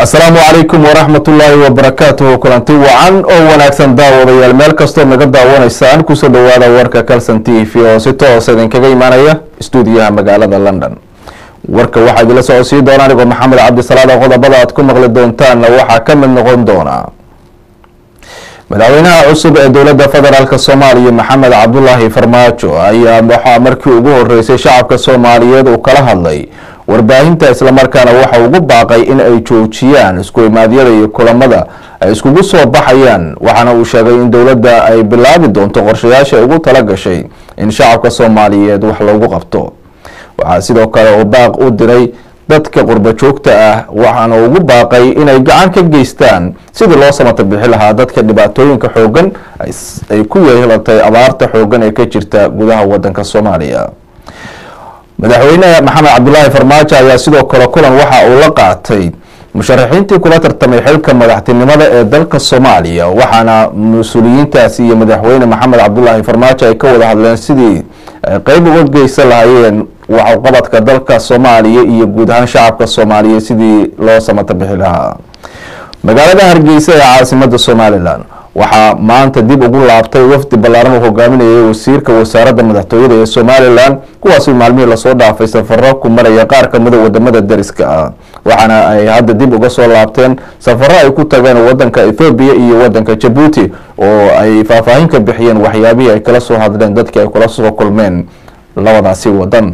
asalaamu calaykum waraxmat ullaahi wabarakaatuhu kulanti wacan oo wanaagsan daawadayaal meel kastoo naga daawanaysaan kusoo dhawaada warka calson t v oo si toosa idinkaga imaanaya stuudiyaha magaalada london warka waxaa idinla socodsiin doona anigoo maxamed cabdisalaada qodobada aad ku maqli doontaanna waxaa ka mid noqon doona madaxweynaha cusub ee dowladda federaalk soomaaliya maxamed cabdulaahi farmaajo ayaa waxaa markii ugu horeysay shacabka soomaaliyeed uu kala hadlay warbaahinta islamarkaana waxa ugu baaqay in ay joojiyaan isku imaadyada iyo kulamada ay iskugu soo baxayaan waxaana uu sheegay in dowladda ay bilaabi doonto qorshayaasha ugu tala gashay in shacabka soomaaliyeed wax loogu qabto waxaa sidoo kale uu baaq u diray dadka qurbo joogta ah waxaana ugu baaqay inay gacan ka geystaan sidii loo samata bixi lahaa dadka dhibaatooyinka xoogan ay ku yeelatay abaarta xoogan ee ka jirta gudaha wadanka soomaaliya madaxweyne maxamed cabdulaahi farmaajo ayaa sidoo kale kulan waxa uu la qaatay musharaxiintii kula tartamay xilka madaxtinimada ee dalka soomaaliya waxaana mas-uuliyiintaasi iyo madaxweyne maxamed cabdulaahi farmaajo ay ka wada hadleen sidii ay qeyb uga geysan lahaayeen waxqabadka dalka soomaaliya iyo guud ahaan shacabka soomaaliya sidii loo samata bixi lahaa magaalada hargeysa ee caasimada somalilan waxaa maanta dib ugu laabtay wafdi ballaaran uu hogaaminayay wasiirka wasaaradda madaxtooyada ee somalilan kuwaasi maalmihii lasoo dhaafay safaro ku maraya qaar kamida wadamada dariska ah waxaana ay hadda dib uga soo laabteen safaro ay ku tageen wadanka ethoobiya iyo wadanka jabuuti oo ay faahfaahin ka bixiyeen waxyaabihii ay kala soo hadleen dadkii ay kula soo kulmeen labadaasi wadan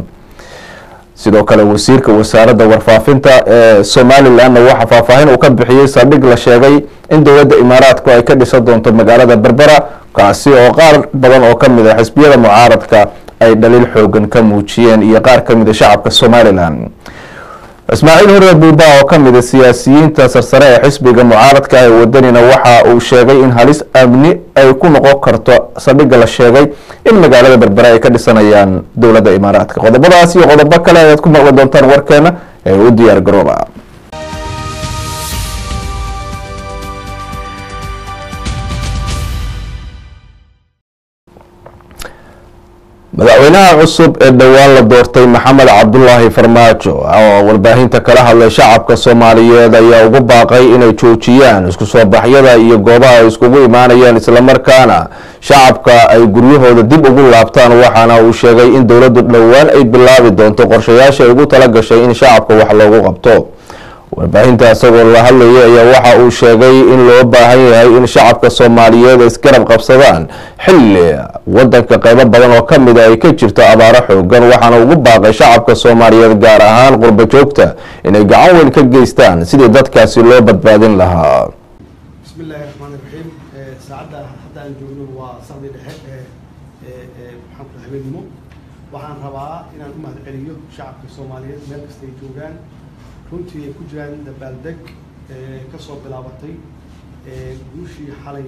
sidoo kale wasiirka wasaaradda warfaafinta ee somalilanna waxaa faahfaahin uu ka bixiyey saldhig la sheegay in dowladda imaaraadku ay ka dhisan doonto magaalada berbera kaasi oo qaar badan oo kamid a xisbiyada mucaaradka ay dhaliil xoogan ka muujiyeen iyo qaar kamid a shacabka somalilan ismaaciil hurre buuba oo kamid a siyaasiyiinta sarsare ee xisbiga mucaaradka ee wadanina waxa uu sheegay in halis amni ay ku noqon karto saldhigga la sheegay in magaalada berbera ay ka dhisanayaan dowladda imaaraadka qodobadaas iyo qodobo kale ayaad ku maqli doontaan warkeena ee u diyaar garooba madaxweynaha cusub ee dhowaan la doortay maxamed cabdulaahi farmaajo oo warbaahinta kala hadlay shacabka soomaaliyeed ayaa ugu baaqay inay joojiyaan isku soo baxyada iyo goobaha ay iskugu imaanayaan islamarkaana shacabka ay guryahooda dib ugu laabtaan waxaana uu sheegay in dowladdu dhowaan ay bilaabi doonto qorshayaasha ay ugu tala gashay in shacabka wax loogu qabto warbaahinta isagoo la hadlayay ayaa waxa uu sheegay in loo baahan yahay in shacabka soomaaliyeed isgarab qabsadaan xilli wadanka qeybo badan oo kamid a ay ka jirto abaaro xoogan waxaana ugu baaqay shacabka soomaaliyeed gaar ahaan qurbo joogta inay gacan weyn ka geystaan sidii dadkaasi loo badbaadin lahaa bismi illaahi raxmaan iraxiim saacadda hadda aan joogno waa saqdi dhexe ee ee maxaan ku habeenimo waxaan rabaa inaan u mahadceliyo shacabka soomaaliyeed meel kasta ay joogaan runtii ay ku jiraan dabaaldeg ka soo bilaabatay guushii xalay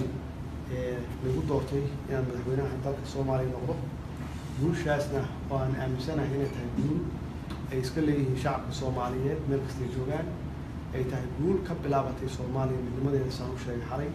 lagu doortay inaan madaxweynaha dalka soomaaliya noqdo guushaasna oo aan aaminsanahay inay tahay guul ay iska leeyihiin shacabka soomaaliyeed meel kastay joogaan ay tahay guul ka bilaabatay soomaaliya midnimadeeda saan u sheegay xalay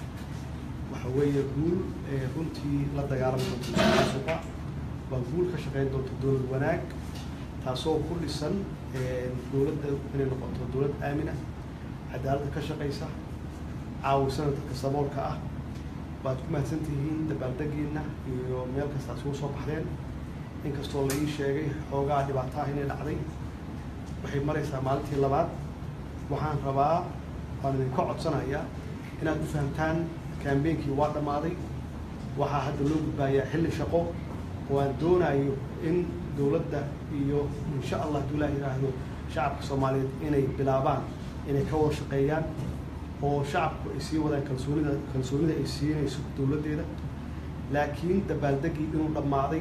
waxa weeye guul runtii la dagaalami doonta suqa waa guul ka shaqeyn doonta dowlad wanaag taasoo ku dhisan dowladda inay noqoto dowlad aamina cadaaladda ka shaqaysa caawisana dadka saboolka ah waad ku mahadsan tihiin dabaaldegiina iyo meel kasta isugu soo baxdeen inkastoo la ii sheegay xoogaa dhibaataha inay dhacday waxay maraysaa maalintii labaad waxaan rabaa waan idinka codsanayaa inaad u fahamtaan kambeynkii waa dhammaaday waxaa hadda loo gudbaayaa xilli shaqo oo aan doonayo in dowladda iyo insha allah hadduu ilaah yidhaahdo shacabka soomaaliyeed inay bilaabaan inay ka wada shaqeeyaan oo shacabku ay sii wadaan kalsoonida kalsoonida ay siinayso dowladdeeda laakiin dabaaldeggii inuu dhammaaday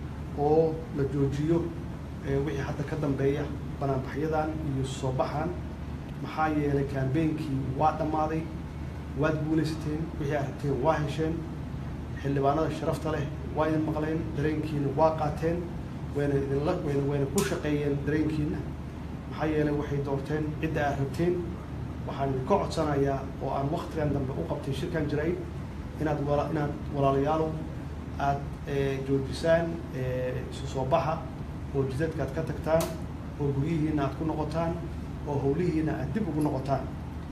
oo la joojiyo wixii hadda ka dambeeya banaanbaxyadan iyo soo baxan maxaa yeelay kambeynkii waa dhammaaday waad guulaysateen wixii aad rabteen waa hesheen xildhibaanada sharafta leh waa idin maqleen dareenkiina waa qaateen wayna idinla wayna wayna ku shaqeeyeen dareenkiina maxaa yeelay waxay doorteen cidda aad rabteen waxaan idinka codsanayaa oo aan waktigan dambe u qabtay shirkan jiray inaad wala inaad walaalayaalo aad joojisaan isu soo baxa oo jidadka aad ka tagtaan oo guryihiina aad ku noqotaan oo howlihiina aad dib ugu noqotaan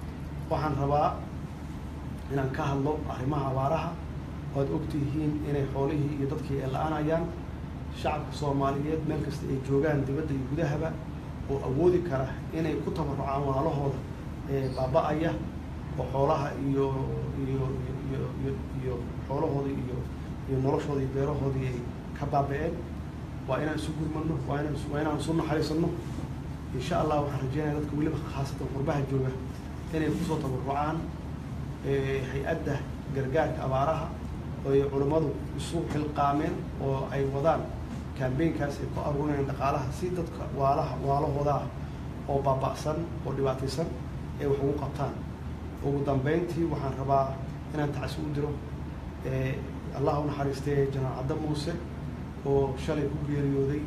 waxaan rabaa inaan ka hadlo arrimaha abaaraha oad ogtihiin inay xoolihii iyo dadkii ay la-aanayaan shacabka soomaaliyeed meel kasta ay joogaan dibadda iyo gudahaba oo awoodi kara inay ku tabarucaan walaalahooda baaba-aya oo xoolaha iyo iyo iyo iyo iyo xoolahoodii iyo iyo noloshoodii beerahoodii ay ka baaba-een waa inaan isu gurmano waa inaan waa inaan isu naxariisano insha allah waxaan rajeynaya dadka weliba khaasatan qurbaha jooga inay kusoo tabarucaan hay-adda gargaarka abaaraha oo ay culammadu isu xilqaameen oo ay wadaan kambeynkaas ay ku aruurinayaan dhaqaalaha si dadka waalaha waalahooda ah oo baaba'san oo dhibaataysan ay wax ugu qabtaan ugu dambeyntii waxaan rabaa inaan tacsi u diro allah u naxariistay janaal cadda muuse oo shalay ku geeriyooday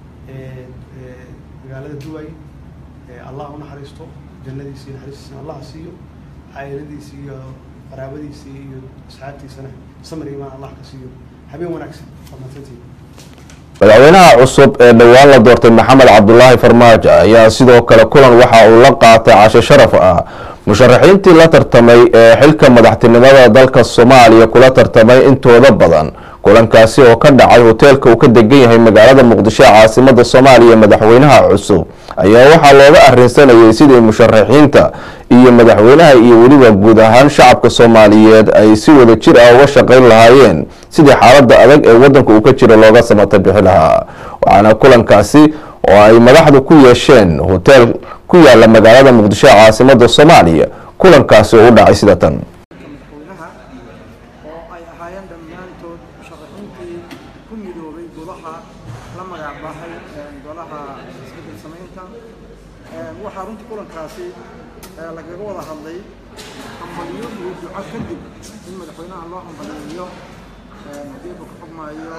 magaalada duway allah u naxariisto jannadiisi iyo naxariistiisana allah siiyo caa'iladiisi iyo qaraabadiisi iyo asxaabtiisana samir imaan allah ka siiyo habeen wanaagsan fadlantantii madaxweynaha cusub ee dhowaan la doortay maxamed cabdulaahi farmaajo ayaa sidoo kale kulan waxa uu la qaatay casho sharaf ah musharaxiintii la tartamay ee xilka madaxtinimada dalka soomaaliya kula tartamay intooda badan kulankaasi oo ka dhacay hoteelka uu ka degan yahay magaalada muqdisho ee caasimada soomaaliya madaxweynaha cusub ayaa waxaa looga arrinsanayay sidii musharaxiinta iyo madaxweynaha iyo weliba guud ahaan shacabka soomaaliyeed ay si wada jir ah uga shaqayn lahaayeen sidii xaaladda adag ee waddanka uu ka jiro looga samata bixi lahaa waxaana kulankaasi oo ay madaxdu ku yeesheen hoteel ku yaala magaalada muqdisho ee caasimada soomaaliya kulankaasi oo u dhacay sida tan madaxweynaha oo ay ahaayeen dhammaantood musharaxiintii ku midoobay golaha la magacbaxay golaha isbedel samaynta waxaa runtii kulankaasi lagaga wada hadlay hambaliyo iyo duco kadib in madaxweynaha loo hambaliyeeyo haddii uu ka xugmaayo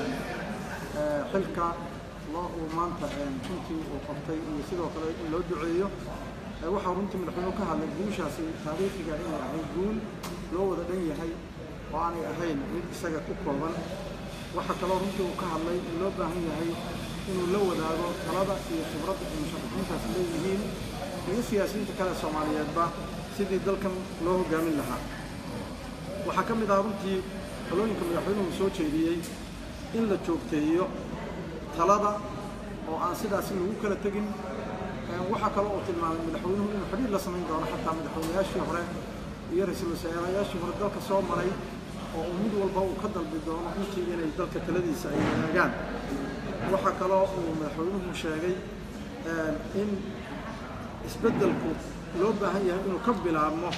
xilka loo uu maanta runtii uu qabtay iyo sidoo kale in loo duceeyo waxaa runtii madaxweynuhu ka hadlay guushaasi taariikhiga inay ahayd guul loo wada dhan yahay oo aanay ahayn mid isaga ku kooban waxaa kaloo runtii uu ka hadlay in loo baahan yahay inuu la wadaago talada iyo khibradda ay musharaxiintaasi leeyihiin iyo siyaasiyiinta kale soomaaliyeedba sidii dalkan loo hogaamin lahaa waxaa ka mid ah runtii talooyinka madaxweynuhu soo jeediyey in la joogteeyo talada oo aan sidaasi lagu kala tegin waxaa kaloo uu tilmaamay madaxweynuhu inuu xidhiir la samayn doono xataa madaxweynayaashii hore iyo ra-iisul wasaarayaashii hore dalka soo maray oo uu mid walba uu ka dalbi doono intii inay dalka taladiisa ay wadaagaan waxaa kaloo uu madaxweynuhu sheegay in isbeddelku loo baahan yahay inuu ka bilaabmo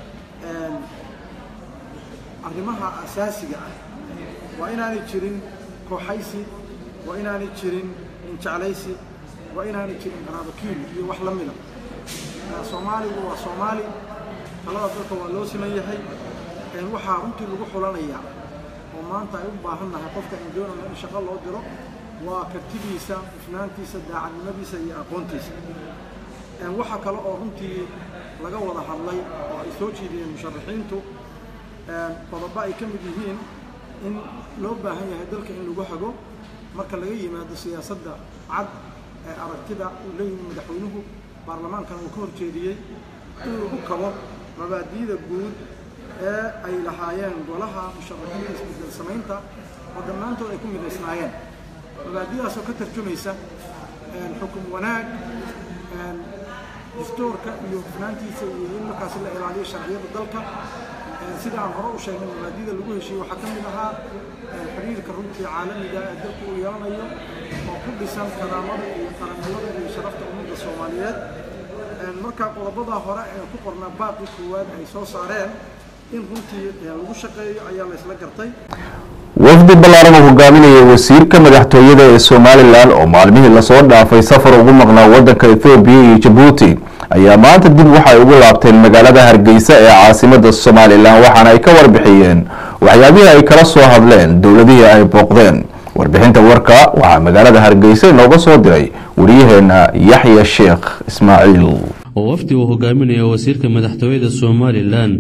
arrimaha asaasiga ah waa inaanay jirin kooxaysi waa inaanay jirin injeclaysi waa inaanay jirin qaraabakiil iyo wax la mida soomaaligu waa soomaali talada dalka waa loo siman yahay waxaa runtii lagu xulanayaa oo maanta ay u baahan nahay qofka aan doonayno in shaqo loo diro waa kartidiisa hufnaantiisa daacadnimadiisa iyo aqoontiisa waxaa kale oo runtii laga wada hadlay oo ay soo jeediyeen musharaxiintu qodobo ay ka mid yihiin in loo baahan yahay dalka in lagu hago marka laga yimaado siyaasadda cad ee aragtida uu leeyihi madaxweynuhu baarlamaankana uu ka horjeediyey in lagu kabo mabaadi'da guud ee ay lahaayeen golaha musharaxiinta isbedel samaynta oo dhammaantood ay ku midaysnaayeen mabaadi'daasoo ka tarjumaysa xukum wanaag dastuurka iyo hufnaantiisa iyo in markaasi la ilaaliyo sharciyada dalka sida aan hore u sheegnay mabaadida lagu heshiiyey waxaa ka mid ahaa xiriirka runtii caalamiga ee dalku uu yeelanayo oo ku dhisan karaamada iyo qarannimada iyo sharafta ummadda soomaaliyeed marka qodobada hore ee ku qornaa baaqii koowaad ay soo saareen in runtii lagu shaqeeyo ayaa la isla gartay wafdi ballaaran uu hogaaminayay wasiirka madaxtooyada ee somalilan oo maalmihii lasoo dhaafay safar ugu maqnaa waddanka ethoobiya iyo jabuuti ayaa maanta dib waxay ugu laabteen magaalada hargeysa ee caasimada somalilan waxaana ay ka warbixiyeen waxyaabihii ay kala soo hadleen dowladihii ay booqdeen warbixinta warka waxaa magaalada hargeysa inooga soo diray wariyaheena yaxya sheekh ismaaciil oo wafdi uu hogaaminayo wasiirka madaxtooyada somalilan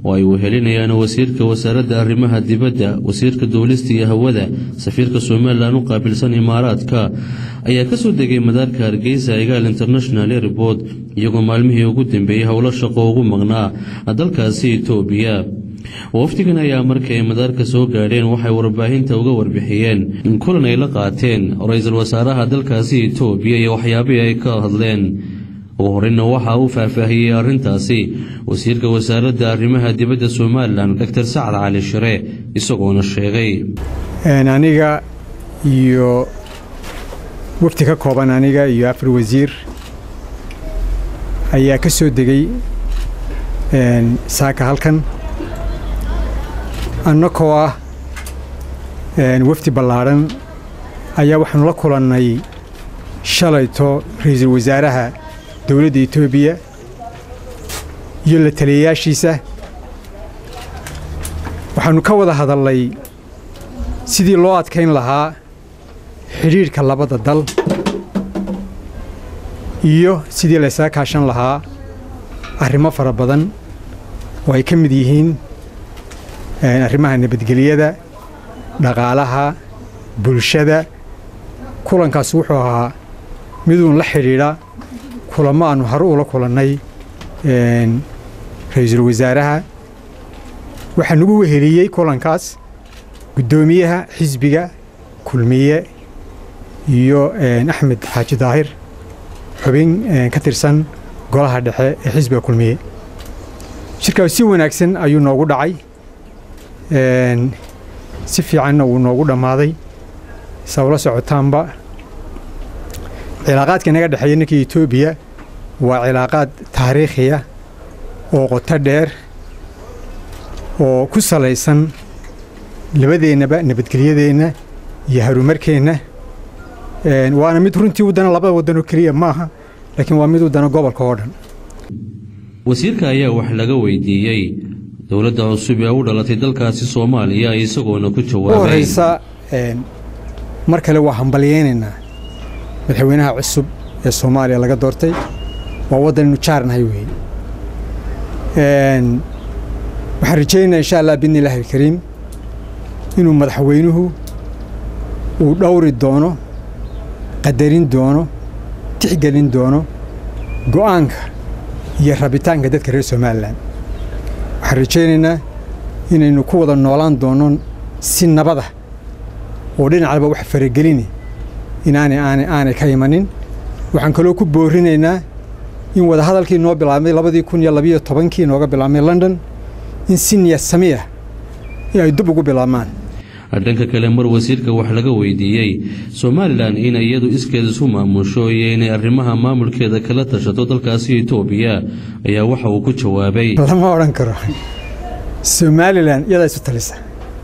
oo ay wehelinayaan wasiirka wasaaradda arrimaha dibadda wasiirka duulista iyo hawada safiirka somalilan u qaabilsan imaaraadka ayaa ka soo degay madaarka hargeysa igaal international airport iyagoo maalmihii ugu dambeeyey howlo shaqo ugu maqnaa dalkaasi etoobiya wafdigan ayaa markii ay madaarka soo gaadheen waxay warbaahinta uga warbixiyeen in kulan ay la qaateen ra-iisul wasaaraha dalkaasi etoobiya iyo waxyaabihii ay ka hadleen ugu horeyna waxa uu faahfaahiyey arrintaasi wasiirka wasaaradda arrimaha dibadda somalilan doctor sacad cali shire isagoona sheegay aniga iyo wafdi ka kooban aniga iyo afar wasiir ayaa ka soo degay saaka halkan annakoo ah wafdi ballaadhan ayaa waxaanu la kulannay shalayto ra-iisul wasaaraha dowladda etoobiya iyo la taliyayaashiisa waxaannu ka wada hadalnay sidii loo adkayn lahaa xidhiidhka labada dal iyo sidii laysaga kaashan lahaa arrimo fara badan oo ay ka mid yihiin arrimaha nabadgelyada dhaqaalaha bulshada kulankaas wuxuu ahaa miduun la xidhiidha kulamo aannu hore ula kulannay ra-iisul wasaaraha waxaa nagu weheliyey kulankaas guddoomiyaha xisbiga kulmiye iyo axmed xaaji daahir xubin ka tirsan golaha dhexe ee xisbiga kulmiye shirkaas si wanaagsan ayuu noogu dhacay si fiicanna wuu noogu dhammaaday saa ula socotaanba cilaaqaadka inaga dhexeeya ninka etoobiya waa cilaaqaad taariikhiya oo qoto dheer oo ku salaysan labadeennaba nabadgelyadeenna iyo harumarkeenna waana mid runtii waddana labada waddanoo keliya ma aha laakiin waa mid waddana gobolka oo dhan wasiirka ayaa wax laga weydiiyey dowladda cusub ee u dhalatay dalkaasi soomaaliya isagoona ku jawaabay horeysa mar kale waa hambalyeynaynaa madaxweynaha cusub ee soomaaliya laga doortay waa waddan inu jaarnahay weeye waxaan rajaynaynaa insha allah bidni illaahi alkariim inuu madaxweynuhu uu dhowri doono qadarin doono tixgelin doono go'aanka iyo rabitaanka dadka reer somalilan waxaan rajaynaynaa inaynu ku wada noolaan doono si nabada oo dhinacalba wax faragelini inaanay aanay aanay ka imanin waxaan kaloo ku boorinaynaa in wadahadalkii noo bilaabmay labadii kun iyo labiyo tobankii nooga bilaabmay london in si niyad sami ah ay dib ugu bilaabmaan dhanka kale mar wasiirka wax laga weydiiyey somalilan in iyadu iskeed isu maamusho iyo inay arrimaha maamulkeeda kala tashato dalkaasi etoobiya ayaa waxa uu ku jawaabay lama odhan karo somalilan iyadaa isu talisa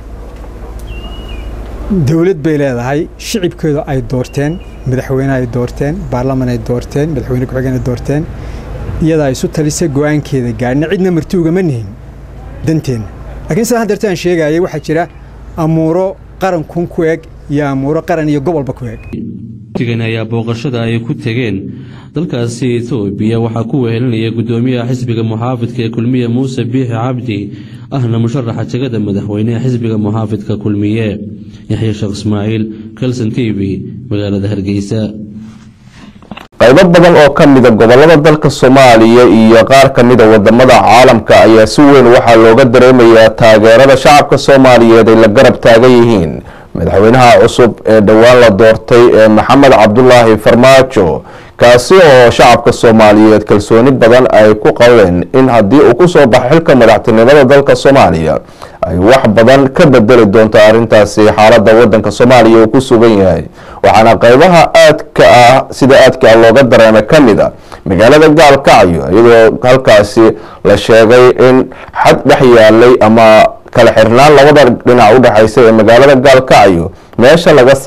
dowlad bay leedahay shicibkeedu ay doorteen madaxweyne ay doorteen baarlaman ay doorteen madaxweyne ku-xigeen ay doorteen iyadaa isu talisa go'aankeeda gaadhna cidna marti ugama nihin danteenna laakiin sidaan haddeerto aan sheegayay waxaa jira amuuro qaran kun ku eg iyo amuuro qaran iyo gobolba ku eg wafdigan ayaa booqashada ay ku tegeen dalkaasi etoobiya waxaa ku wehelinaya guddoomiyaha xisbiga muxaafidka ee kulmiye muuse biixi cabdi ahna musharaxa jegada madaxweyne ee xisbiga muxaafidka kulmiye yaxya sheekh ismaaciil kelson t v magaalada hargeysa qaybo badan oo ka mida gobolada dalka soomaaliya iyo qaar ka mida wadamada caalamka ayaa si weyn waxaa looga dareemayaa taageerada shacabka soomaaliyeed ay la garab taagan yihiin madaxweynaha cusub ee dhowaan la doortay ee maxamed cabdulaahi farmaajo kaasi oo shacabka soomaaliyeed kalsooni badan ay ku qabeen in haddii uu kusoo baxo xilka madaxtinimada dalka soomaaliya ay wax badan ka bedeli doonto arrintaasi xaalada wadanka soomaaliya uu ku sugan yahay waxaana qaybaha aadka ah sida aadka ah looga dareemay ka mid a magaalada gaalkacyo iyadoo halkaasi la sheegay in xad dhex yaalay ama kala xirnaan labada dhinac u dhexaysa ee magaalada gaalkacyo meesha laga saaray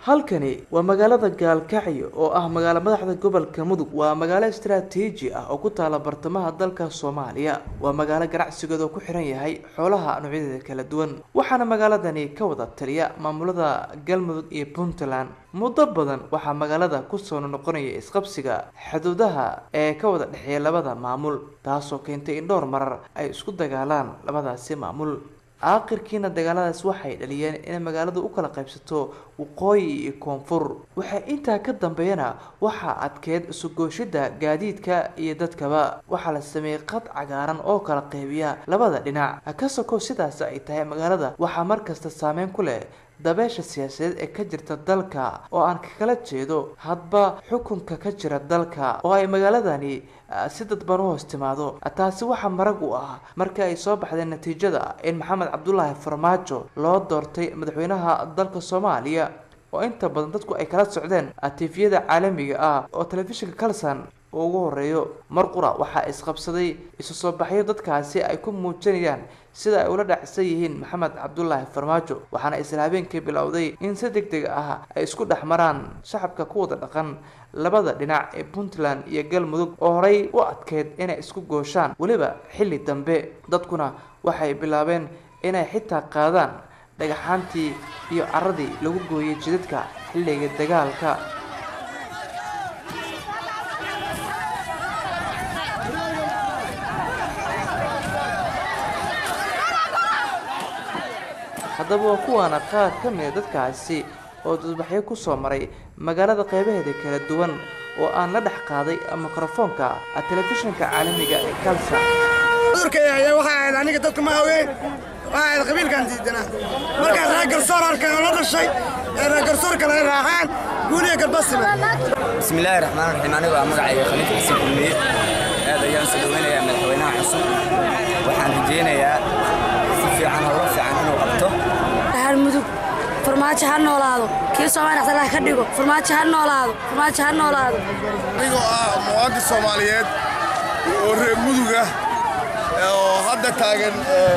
halkani waa magaalada gaalkacyo oo ah magaalo madaxda gobolka mudug waa magaalo istaraatiiji ah oo ku taala bartamaha dalka soomaaliya waa magaalo ganacsigeeda oo ku xiran yahay xoolaha noocyadeeda kala duwan waxaana magaaladani ka wada taliya maamulada galmudug iyo puntland muddo badan waxaa magaalada kusoo noqonaya isqabsiga xuduudaha ee ka wada dhexeeya labada maamul taasoo keentay in dhowr marar ay isku dagaalaan labadaasi maamul aakhirkiina dagaaladaas waxay dhaliyeen inay magaaladu u kala qaybsato waqooyi iyo koonfur waxay intaa ka dambeeyana waxaa adkeed isugooshida gaadiidka iyo dadkaba waxaa la sameeyey qad cagaaran oo kala qeybiya labada dhinac ka sokow sidaas ay tahay magaalada waxaa markasta saameyn ku leh dabeesha siyaasadeed ee ka jirta dalka oo aan kakala jeedo hadba xukunka ka jira dalka oo ay magaaladani si dadban u hoos timaado taasi waxaa marag u ah markii ay soo baxdeen natiijada in maxamed cabdulaahi farmaajo loo doortay madaxweynaha dalka soomaaliya oo inta badan dadku ay kala socdeen tifiyada caalamiga ah oo telefishinka kalson uu ugu horeeyo mar qura waxaa isqabsaday isu soo baxyo dadkaasi ay ku muujinayaan sida ay ula dhacsan yihiin maxamed cabdulaahi farmaajo waxaana isla habeenkii bilowday in si deg deg ah ay isku dhex maraan shacabka ku wada dhaqan labada dhinac ee puntland iyo galmudug oo horey u adkeyd inay isku gooshaan weliba xilli dambe dadkuna waxay bilaabeen inay xitaa qaadaan dhagaxaantii iyo caradii lagu gooyay jidadka xilliga dagaalka haddaba waa kuwaana qaar ka mida dadkaasi oo dadbaxyo kusoo maray magaalada qeybaheeda kala duwan oo aan la dhex qaaday mikrofoonka telefishinka caalamiga ee kalsa cudurkayaya waxay ahayd aniga dadka ma haween waxay ahayd qabiilkan diidanaa markaas reer garsoor arkaan oo la dhashay ee reer garsoor kale ay raacaan guuliya galbasime bismillaahi raxmaan raxiim anigu waa magacayga khaliif xasan kulmiye aad ayaan soo dhaweynayaa madaxweynaha cusub waxaan rajaynayaa si fiican howlo fiican inuu qabto hal mudug farmaajo ha noolaado kii soomaali xasalaha ka dhigo farmaajo ha noolaado farmaajo ha noolaado anigoo ah muwaadin soomaaliyeed oo reer muduga oo hadda taagan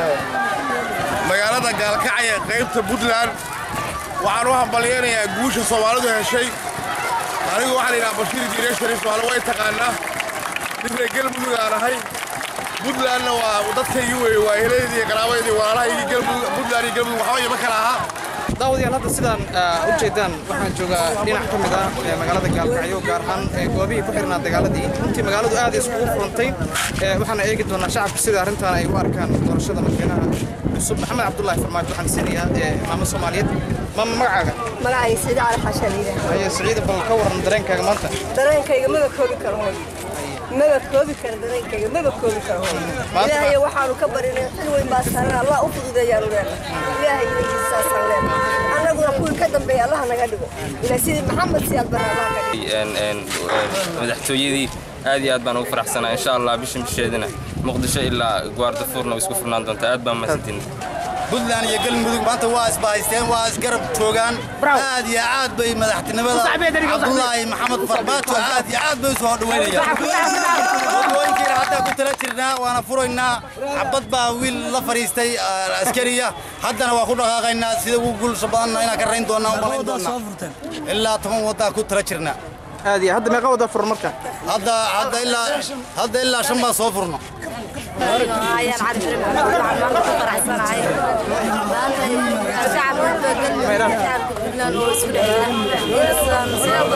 magaalada gaalkacya qaybta puntland waxaan u hambalyaynayaa guusha soomaalidu heshay anigu waxaan idhaha bashiir diire shariif maale way taqaanaa nin reer galmudug aan ahay puntlandna waa dadkaygii weeye waa helaydii iyo qaraabaydii walaalahaygii galmudug puntland iyo galmudug waxba ima kala ahaa daawadayaal hadda sidaan u jeedaan waxaan joogaa dhinac ka mid ah ee magaalada gaalkacyo gaar ahaan goobihii ku xirnaa dagaaladii runtii magaaladu aad iskugu furantay waxaana eegi doonaa shacabka sida arrintan ay u arkaan doorashada madaxweynaha cusub maxamed cabdulaahi farmaajo waxaan siinayaa maamo soomaaliyeed maama magacaaga magacayga siciid cali xasha liidah haye siciida bal ka waran dareenkaaga maanta dareenkayga maba koobi karo hoy maba koobi karo dareenkayga maba koobi karo hoy ilaahay waxaanu ka barinay xil weyn baa saaran allah u fududeeyaanu leenahay ilaahay idankiisaasaan leenahay annaguna kuwii ka dambeeya allah naga dhigo ilaa sidii maxamed siyaad bara allah ka dhigo madaxtooyadii aad iyo aad baan ugu faraxsanaa insha allah bishan bisheedina muqdisho ilaa gwaardafuurna way isku furnaan doontaa aad baan mahadsantiin puntland iyo galmudug maanta waa isbahaysteen waa isgarab joogaan aad iyo aad bay madaxtinimada cabdulaahi maxamed farmaajo aad iyo aad bay u soo dhaweynayaan wadooyinkiina haddaa ku tala jirnaa waana furaynaa xabad baa wiil la fadhiistay askariya haddana waa ku dhaqaaqaynaa sida ugu guulsha badanna inaan ka rayn doonaa umalayn doonaa ilaa toban waddaa ku tala jirnaa aad iyo hadda meeqa wada furan marka hadda hadda ilaa hadda ilaa shan baa soo furno ayaan cali fire maxamed waxaan maanta ku faraxsanahay maanta shacabka galmudug shacabka puntland oo isku dhexeeya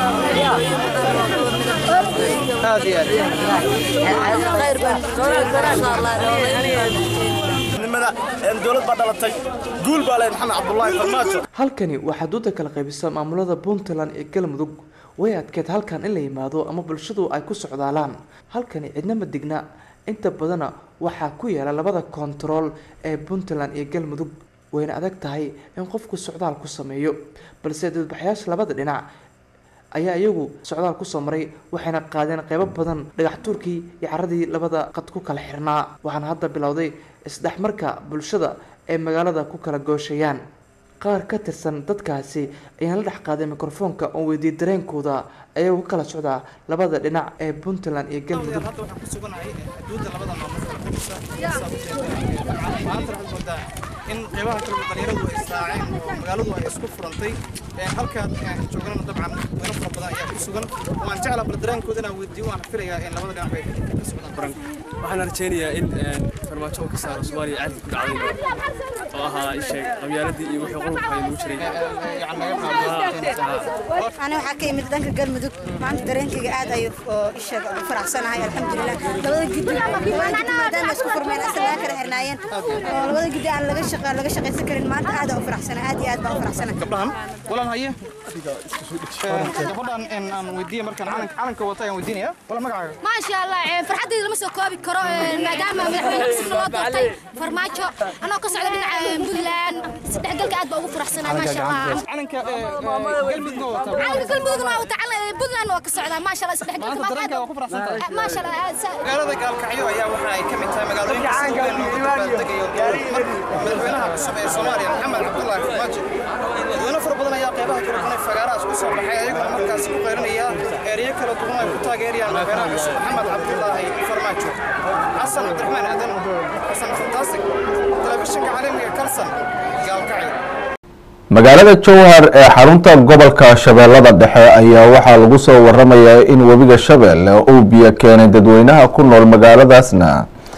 aad iyo aad khayr baan insha allah nimada dowlad baa dhalatay guul baa leh maxamed cabdulaahi farmaajo halkani waxaa duuda kala qaybisa maamulada puntland iyo galmudug way adkeed halkan in la yimaado ama bulshadu ay ku socdaalaan halkani cidna ma digna inta badana waxaa ku yaala labada kontarool ee puntland iyo galmudug wayna adag tahay in qofku socdaal ku sameeyo balse dadbaxyaasha labada dhinac ayaa iyagu socdaal kusoo maray waxayna qaadeen qeybo badan dhagax tuurkii iyo caradii labada qad ku kala xirnaa waxaana hadda bilowday isdhexmarka bulshada ee magaalada ku kala gooshayaan qaar ka tirsan dadkaasi ayaan la dhex qaaday mikrofoonka oo weydiiyey dareenkooda ayagoo ka kala socdaa labada dhinac ee puntland iyo galmudug hadda waxaan ku suganahay xuduudda labada maamul kala qaybisa maanta waxaad moodaa in qeybaha kale dhalinyaradu ay israaceen oo magaaladu ay isku furantay halkaad joognana dabcan weyno fara badan ayaa ku sugan waan jeclaa bal dareenkooda inaan weydiiyo waan filayaa in labada dhinac bay ka socdaan waxaan rajaynayaa in farmaajo uu ka saaro soomaaliya caadka ku dhacday oo ahaa isheeg qabyaaladii iyo wixii qurubka ay lagu jiray أنا waxaa ka imid dhanka galmudug maanta dareenkayga aad ayuu isheeg u faraxsanahay alxamdulilah labada gidi labada gidi maadaama isku furmeen asal kala xirnaayeen oo labada gidi aan laga shaqa laga shaqaysan karin maanta aad u faraxsanahay aad iyo aad baan u faraxsanahay gabdhahan walaan haye gabadhan aan weydiiye markaan calanka calanka wata ayaan weydiinaya wala magacaaga ما شاء الله فرحتي لما سو كوبي كرو maadaama madaxweyne cusub loo doortay farmaajo anoo ka socda dhinaca buntland saddex galka aad baa ugu faraxsanaa ma sha allah calanka galmudugna wata calanka galmudugna waa wata calanka buntland waa ka socdaa ma sha allah saddex galka maanta dareenka waa ku faraxsantahay ma sha allah magaalada gaalkacyo ayaa waxa ay ka mid tahay magaalooyinka sida weyn looga dabaaldegayo madaxweynaha cusub ee soomaaliya maxamed cabdullaahi farmaajo dadweyne fara badan ayaa qeybaha kala duwan ee fagaarahaas ku soo baxay ayaguna markaasi ku qeyrinaya ereyo kala duwan ay ku taageerayaan madaxweynaha cusub maxamed cabdullaahi farmaajo xasan cabdiraxmaan aadan xasan fantastic telefishinka caalamiga kalsan gaalkacyo magaalada jowhar ee xarunta gobolka shabeellada dhexe ayaa waxaa lagu soo waramayaa in webiga shabeelle uu biyo keenay dadweynaha ku nool magaaladaasna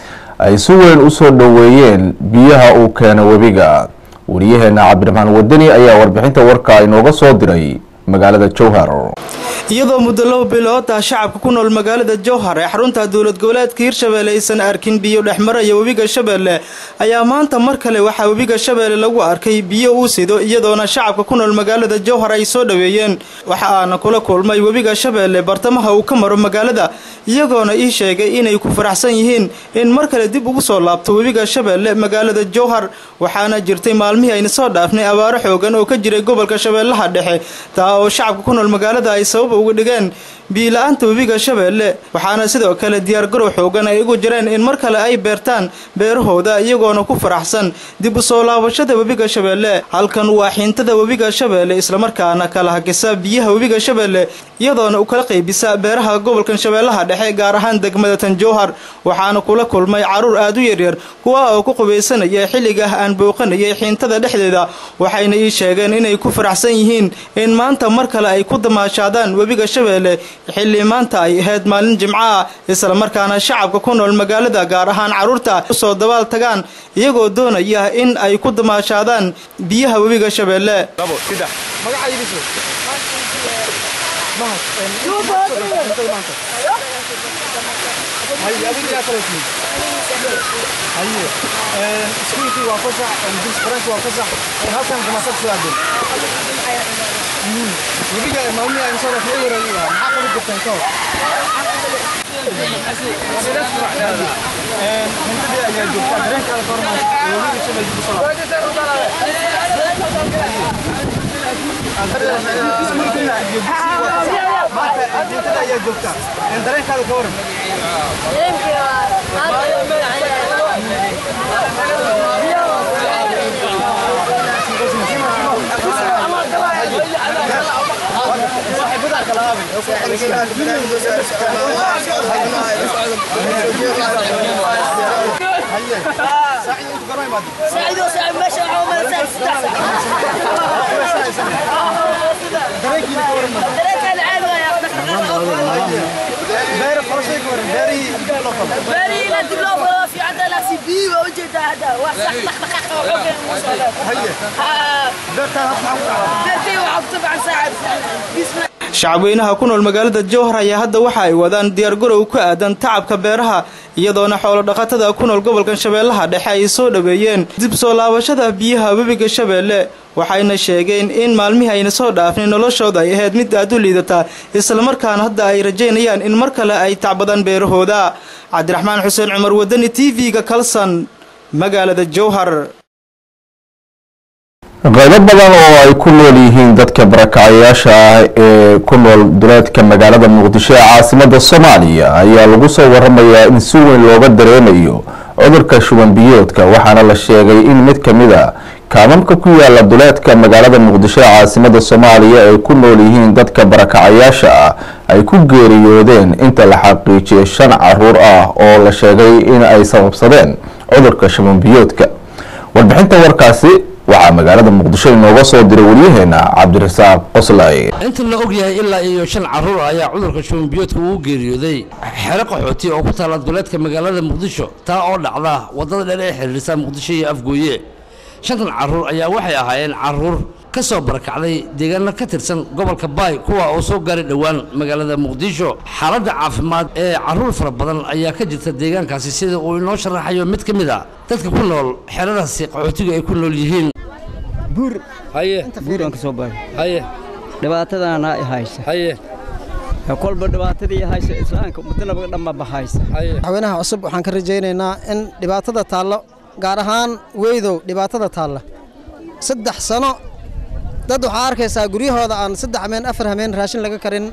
ay si weyn u soo dhoweeyeen biyaha uu keenay webiga wariyaheena cabdiraxmaan wadani ayaa warbixinta warka inooga soo diray magaalada jowhar iyadoo muddo laba bilood ah shacabka ku nool magaalada jowhar ee xarunta dowlad goboleedka hirshabeelle aysan arkin biyo dhexmaraya webiga shabeelle ayaa maanta mar kale waxaa webiga shabeelle lagu arkay biyo uu sido iyadoona shacabka ku nool magaalada jowhar ay soo dhoweeyeen waxa aana kula kulmay webiga shabeelle bartamaha uu ka maro magaalada iyagoona ii sheegay inay ku faraxsan yihiin in mar kale dib ugu soo laabto webiga shabeelle magaalada jowhar waxaana jirtay maalmihii ayna soo dhaafnay abaaro xoogan oo ka jiray gobolka shabeellaha dhexe taa oo shacabka ku nool magaalada ay sabab uga dhigeen biila-aanta webiga shabeelle waxaana sidoo kale diyaargarow xoogan ay ugu jireen in mar kale ay beertaan beerahooda iyagoona ku faraxsan dib u soo laabashada webiga shabeelle halkan waa xiintada webiga shabeelle islamarkaana kala hagisa biyaha webiga shabeelle iyadoona u kala qaybisa beeraha gobolkan shabeellaha dhexe gaar ahaan degmada tanjowhar waxaana kula kulmay caruur aad u yaryar kuwa oo ku qubaysanaya xilliga aan booqanayay xiintada dhexdeeda waxayna ii sheegeen inay ku faraxsan yihiin in maanta mar kale ay ku damaashaadaan webiga shabeelle xilli maanta ay ahayd maalin jimco ah islamarkaana shacabka ku nool magaalada gaar ahaan carruurta usoo dabaal tagaan iyagoo doonaya in ay ku damaashaadaan biyaha webiga shabeelle iskuulkii waa fasax dugsi quraanka waa fasax halkan kamaasad soo aadeen webiga maalmihi aynu soo dhaafnay wareegi lahaa maxaa qabi jirtaan ka hor hindadii ayaa joogtaa dareenkaada ka hormaas webiga shabay dib usoo hintada ayaa joogtaa dareenkaada ka waran ساعدوا ساعد ما شاء الله ما ساعد دريك العاب يا beer qorashay ka waran beerihii باري لا دبلوم في عندنا في بي وجد هذا وصح طق طق هيا beertaan hadda maxaa ku dhacdaa درتي وعب طبعا ساعد بسم الله shacabweynaha ku nool magaalada jowhar ayaa hadda waxa ay wadaan diyaargarow ku aadan tacabka beeraha iyadoona xoolo dhaqatada ku nool gobolkan shabeellaha dhexe ay soo dhoweeyeen dib soo laabashada biyaha webiga shabeelle waxayna sheegeen in maalmihii ayna soo dhaafnay noloshooda ay ahayd mid aad u liidata islamarkaana hadda ay rajaynayaan in mar kale ay tacbadaan beerahooda cabdiraxmaan xuseen cumar wadani t v-ga kalsan magaalada jowhar qaybo badan oo ay ku nool yihiin dadka barakacayaasha ah ee ku nool duleedka magaalada muqdisho ee caasimada soomaaliya ayaa lagu soo waramayaa in si weyn looga dareemayo cudurka shuban biyoodka waxaana la sheegay in mid ka mid a kaamamka ku yaala duleedka magaalada muqdisho ee caasimada soomaaliya ay ku nool yihiin dadka barakacayaasha ah ay ku geeriyoodeen inta la xaqiijiyay shan caruur ah oo la sheegay in ay sababsadeen cudurka shuban biyoodka warbixinta warkaasi waxaa magaalada muqdisho inooga soo diray waryaheena cabdirasaaq qoslay inta la og yahay ilaa iyo shan caruur ayaa cudurka shubanbiyoodka uu geeriyooday xero qaxooti oo ku taala duleedka magaalada muqdisho taa oo dhacda wadada dheer ee xiriirisa muqdisho iyo afgooye shantan caruur ayaa waxay ahaayeen caruur ka soo barakacday deegaano ka tirsan gobolka baay kuwa oo soo gaaray dhowaan magaalada muqdisho xaaladda caafimaad ee caruur fara badan ayaa ka jirta deegaankaasi sida uu inoo sharaxayo mid ka mid a dadka ku nool xeradaasi qaxootiga ay ku nool yihiin buur haye buuraan ka soo baxay haye dhibaatadaana i haysa haye kolba dhibaatadii haysa islaamka ummaddanaba dhanba bahaysa madaxweynaha cusub waxaan ka rajaynaynaa in dhibaatada taallo gaar ahaan weydow dhibaatada taalla saddex sano dad waxaa arkaysaa guryahooda aan saddex hameen afar hameen raashin laga karin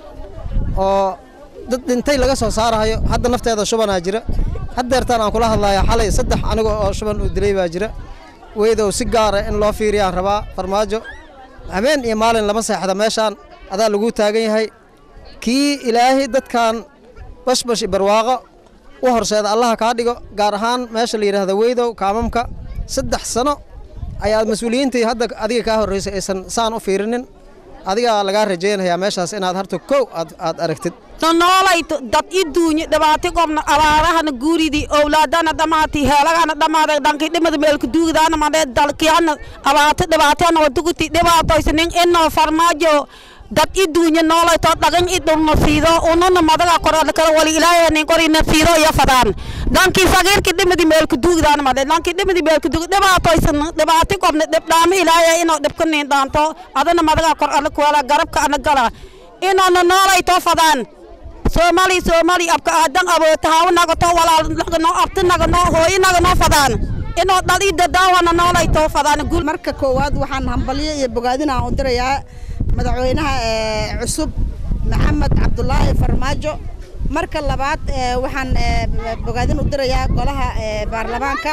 oo dad dhintay laga soo saarahayo hadda nafteeda shubanaa jira haddeertaan aan kula hadlaya xalay saddex aniga oo shuban uu dilay baa jira weydow si gaara in loo fiiriyaan rabaa farmaajo habeen iyo maalin lama seexda meeshaan adaa lagu taagan yahay kii ilaahay dadkan bashbash barwaaqo u horseeda allaha kaa dhigo gaar ahaan meesha la yidhaahda weydow kaamamka saddex sano ayaa mas-uuliyiintii hadda adiga kaa horreysay aysan saan u fiirinin adigaa lagaa rajaynayaa meeshaas inaad harta kow aad aad aragtid nonoolay dad i duunye dhibaati qobna abaarahana guuridi owlaadana dhamaati heelagana dhamaaday dhankii dhimada meelka duugdaana madee dalkiyana abaati dhibaatana waduguti dhibaatoysanin inoo farmaajo dad i duunye noolayto dhagan i dhulna siido ununa madaga korada kala wali ilaahanin qorina siido iyo fadaan dhankii sagiirki dhimadi meelka duugdaana madee dhankii dhimadi meelka duug dhibaatoysan dhibaati qobna dhibdhaami ilaahay inoo dhibkanin dhaanto adana madaga kor ala kuwala garabka ana gala inoona noolayto fadaan soomaali soomaali abka aadan abootahaw nagato walaal nagano abti nagano hooyi nagano fadaan inoo dhali dadaawana noolayto fadaan guul marka koowaad waxaan hambalyo iyo bogaadin aan u dirayaa madaxweynaha cusub maxamed cabdulaahi farmaajo marka labaad waxaan bogaadin u dirayaa golaha baarlamaanka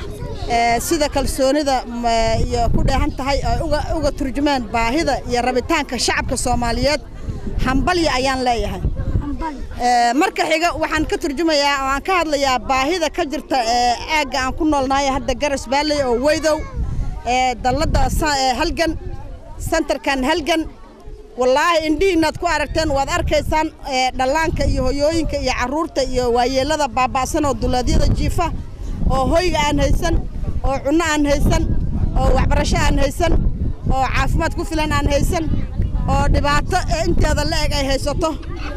sida kalsoonida iyo ku dheehan tahay ay uga turjumaan baahida iyo rabitaanka shacabka soomaaliyeed hambalya ayaan leeyahay marka xiga waxaan ka turjumayaa oo aan ka hadlayaa baahida ka jirta aagga aan ku noolnahay hadda garas baalley oo weydow dalladda halgan sentarkan halgan wallaahi indhihiinaad ku aragteen waad arkaysaan dhallaanka iyo hoyooyinka iyo carruurta iyo waayeellada baaba'san oo duleedyada jiifa oo hoyga aan haysan oo cunno aan haysan oo waxbarasho aan haysan oo caafimaad ku filan aan haysan oo dhibaato inteeda la eg ay haysato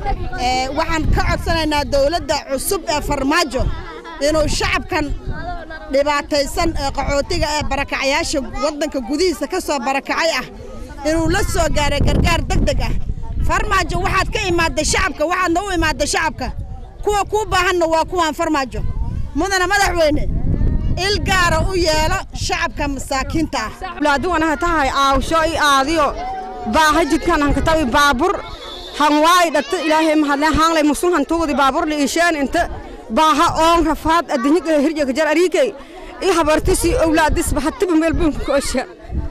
waxaan ka codsanaynaa dowladda cusub ee farmaajo inuu shacabkan dhibaataysan ee qaxootiga ee barakacayaasha waddanka gudihiisa ka soo barakacay ah inuu la soo gaaray gargaar deg deg ah farmaajo waxaad ka imaadday shacabka waxaadna u imaadday shacabka kuwa kuu baahanna waa kuwaan farmaajo mudana madaxweyne il gaara u yeelo shacabka masaakiinta ah laaduganaha tahay aawsho i aadiyo baaha jidkan hankatawi baabur hanwaay dhata ilaahay mahadle haanglay musun hantugudi baabur liisheen inta baaha oon rafaad adduunya hirjaka jar ariikay i habartisi owlaadis bahatiba meelbun koosha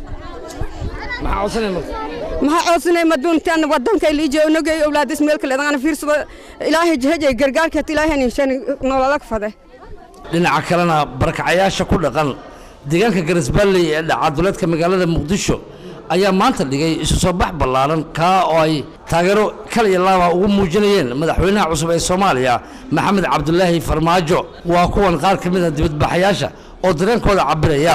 maxaa codsanay marka maxaa codsanay maduuntan wadanka liijo nogay owlaadis meel kale adana fiirsado ilaahay jahajay gargaarkeet ilaahay ninshan nololag fade dhinaca kalena barakacayaasha ku dhaqan deegaanka garisbaalley ee dhaca duleedka magaalada muqdisho ayaa maanta dhigay isu soo bax ballaaran kaa oo ay taageero kal iyo laaba ugu muujinayeen madaxweynaha cusub ee soomaaliya maxamed cabdulaahi farmaajo waa kuwan qaar ka mid a dibadbaxayaasha oo dareenkooda cabbiraya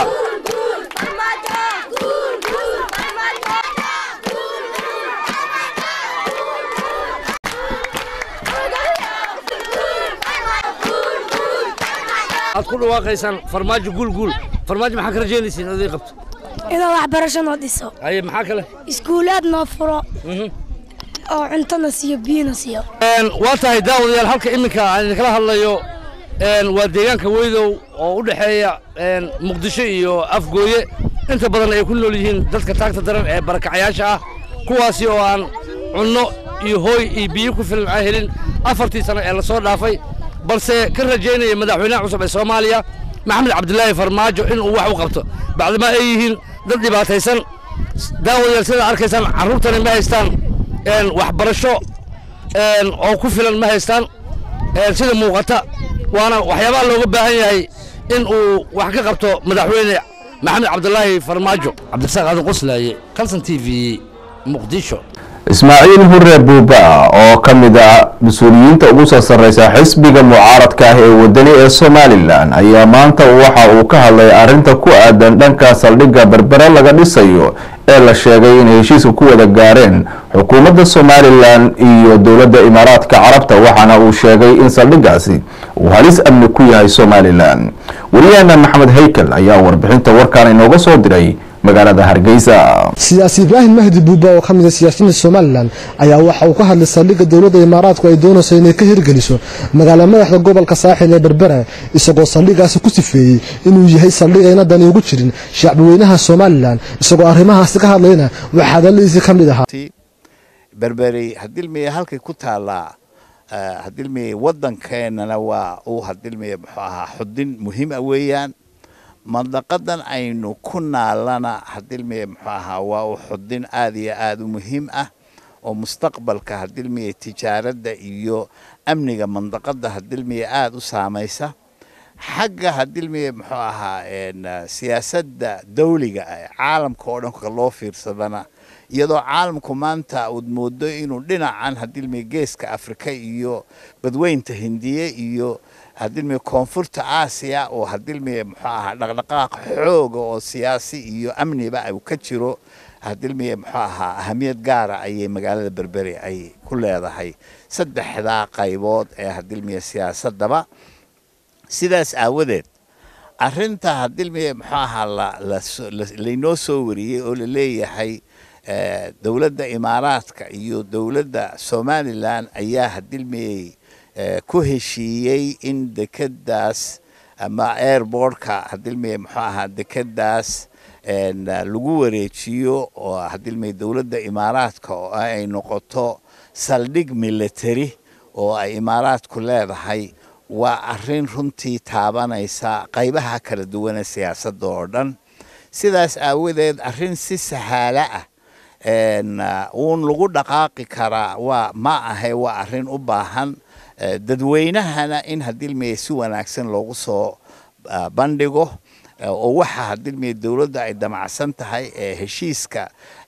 aad ku dhawaaqaysaan farmaajo guulguul farmaajo maxaa ka rajaynaysiin oday qabto inuu waxbarasho noo dhiso haye maxaa kale iskuulaad noo furo oo cuntona siiyo biyona siiyo waa tahay daawadayaal halka iminka aan idinkala hadlayo waa deegaanka weydow oo u dhexeeya muqdisho iyo afgooye inta badan ay ku nool yihiin dadka taagta daran ee barakacayaasha ah kuwaasi oo aan cunno iyo hooy iyo biyo ku filan aan helin afartii sano ee lasoo dhaafay balse ka rajaynaya madaxweynaha cusub ee soomaaliya maxamed cabdilaahi farmaajo inuu wax u qabto bacdama ay yihiin dad dhibaataysan daawadayaal sidaa arkaysaan carruurtani ma haystaan waxbarasho oo ku filan ma haystaan sida muuqata waana waxyaabaha looga baahan yahay in uu wax ka qabto madaxweyne maxamed cabdulaahi farmaajo cabdirasaaq aadan qoslaaye kalson t v muqdisho ismaaciil hure buuba oo ka mid ah mas-uuliyiinta ugu soo sarreysa xisbiga mucaaradka ah ee wadani ee somalilan ayaa maanta waxa uu ka hadlay arrinta ku aadan dhanka saldhigga berbere laga dhisayo ee la sheegay in heshiiska ku wada gaareen xukuumadda somalilan iyo dowladda imaaraadka carabta waxaana uu sheegay in saldhiggaasi uu halis amni ku yahay somalilan wariyahana maxamed haykel ayaa warbixinta warkan inooga soo diray magaalada hargeysa siyaasi ibraahim mahdi buuba oo ka mid a siyaasiyiinta somalilan ayaa waxa uu ka hadlay saldhigga dowladda imaaraadku ay doonayso inay ka hirgeliso magaala madaxda gobolka saaxil ee berbera isagoo saldhiggaasi ku sifeeyey inuu yahay saldhig ayna dani ugu jirin shacbiweynaha somalilan isagoo arrimahaasi ka hadlayna waxaa hadaladiisii ka mid ahaa berberi hadilmiye halkay ku taallaa hadilmiye waddankeenana waa uu hadilmiye muxuu ahaa xudin muhiim ah weeyaan mandaqadan aynu ku naalana hadilmiye muxuu ahaa waa uu xudin aad iyo aad u muhiim ah oo mustaqbalka hadilmiye tijaaradda iyo amniga mandaqada hadilmiye aada u saamaysa xagga hadilmiye muxuu ahaa siyaasadda dawliga ah caalamka oo dhanka loo fiirsadana iyadoo caalamku maanta uud moodo inuu dhinacan hadilmiye geeska afrika iyo badweynta hindiye iyo hadilmiye koonfurta aasiya oo hadilmiye muxuu ahaa dhaqdhaqaaq xooga oo siyaasi iyo amniba uu ka jiro hadilmiye muxuu ahaa ahamiyad gaara ayay magaalada berberi ay ku leedahay saddexdaa qaybood ee hadilmiye siyaasadaba sidaas aawadeed arinta hadilmiye muxuu ahaa laynoo soo wariyey oo la leeyahay dowladda imaaraadka iyo dowladda somalilan ayaa hadilmiyey ku heshiiyey in dekedaas ama airbortka hadilmiye muxuu ahaa dekedaas lagu wareejiyo oo hadilmiye dowladda imaaraadka oo ay noqoto saldhig military oo ay imaaraadku leedahay waa arin runtii taabanaysa qaybaha kala duwane siyaasadda oo dhan sidaas aawadeed arin si sahaalo ah uun lagu dhaqaaqi karaa waa ma ahe waa arin u baahan dadweynahana in hadilmiye si wanaagsan loogu soo bandhigo oo waxa hadilmiye dowladda ay damacsan tahay ee heshiiska